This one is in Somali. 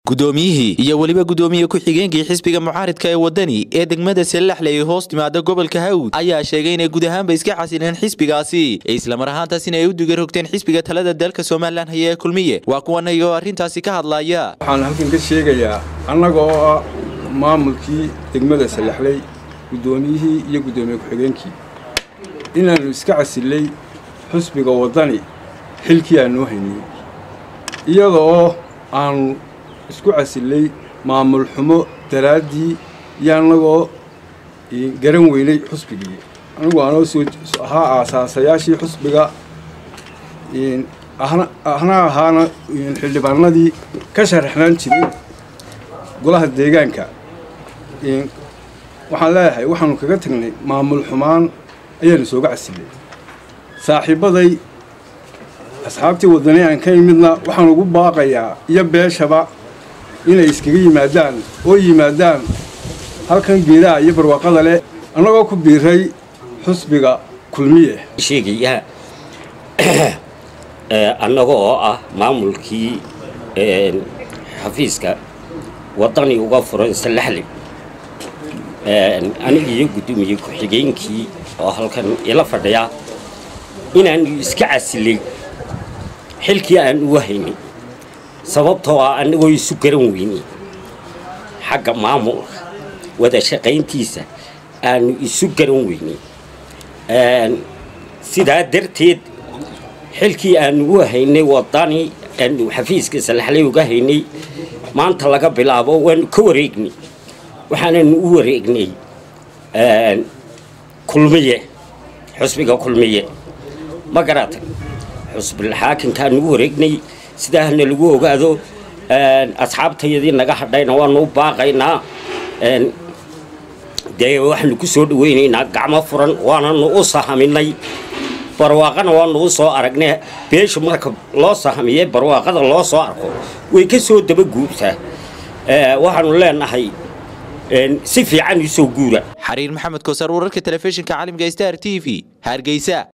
gudoomiyihii iyo weliba gudoomiye ku-xigeenkii xisbiga mucaaridka ee wadani ee degmada sellaxle ee hoos timaada gobolka hawd ayaa sheegay inay guud ahaanba iska xasileen xisbigaasi islamar ahaantaasina ay u digarogteen xisbiga talada dalka somalilan haya ee kulmiye waa kuwan iyagoo arrintaasi ka hadlaya waxaan halkan ka sheegayaa annaga oo ah maamulkii degmada sallaxley guddoomiyihii iyo guddoomiye ku-xigeenkii inaannu iska casillay xusbiga waddani xilkii aannu haynay iyada oo aannu isku casillay maamul xumo daraaddii iyo annagoo garan weynay xusbigii anigu aanoo soo ahaa aasaasayaashii xusbiga ahna ahaana xildhibaanadii ka sharaxnaan jiray golaha deegaanka waxaan leeyahay waxaanu kaga tagnay maamul xumaan ayaanu sooga casillay saaxiibbaday asxaabtii waddani aan ka imidna waxaan ugu baaqayaa iyo beeshaba inay iskaga yimaadaan oo yimaadaan halkan geedaha iyo barwaaqada leh annagoo ku biiray xusbiga kulmiye sheegayaa annaga oo ah maamulkii xafiiska waddani uga furan sallaxle aniga iyo guddoomiye ku-xigeenkii oo halkan ila fadhiya inaanu iska casilay xilkii aan uga haynay sababtoo ah annagoo isu garan weynay xagga maamulka wada shaqayntiisa aanu isu garan weynay sidaa darteed xilkii aanu uga haynay waddani aanu xafiiska salaxley uga haynay maanta laga bilaabo waanu ka wareegnay waxaananu u wareegnay kulmiye xusbiga kulmiye ma garatay xusbilxaakinkaanu u wareegnay sidaahna lagu ogaado asxaabtayadii naga hadhayna waanu u baaqaynaa dee waxaanu ku soo dhawaynaynaa gacmo furan waananu u sahaminay barwaaqana waanu u soo aragnay beeshu marka loo sahamiye barwaaqada loo soo arko way ka soo daba guurtaa waxaanu leenahay si fiican isoo guura xariir maxamed koosar wararka telefishinka caalamka star t v hargeysa